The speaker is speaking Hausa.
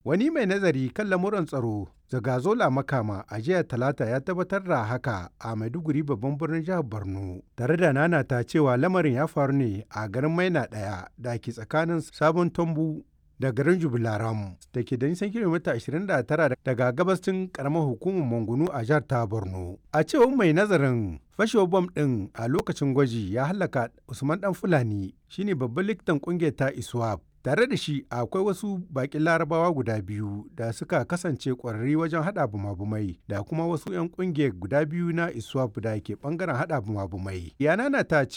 Wani mai nazari kan lamuran tsaro Zagazola Makama a jiya Talata ya tabbatar da haka a Maiduguri babban birnin jihar Borno tare da nanata cewa lamarin ya faru ne a garin Maina ɗaya da ke tsakanin Sabon Tombu da garin Jubilaram da ke da nisan kilomita 29 daga gabashin karamar hukumar Mangunu a jihar ta Borno. A cewar mai nazarin fashewar bom ɗin a lokacin gwaji ya halaka Usman Dan Fulani shine babban likitan ƙungiyar ta ISWAP. Tare da shi akwai wasu baƙin larabawa guda biyu da suka kasance ƙwararri wajen haɗa bumabumai da kuma wasu 'yan ƙungiyar guda biyu na ISWAP da ke ɓangaren haɗa bumabumai. Yana na ta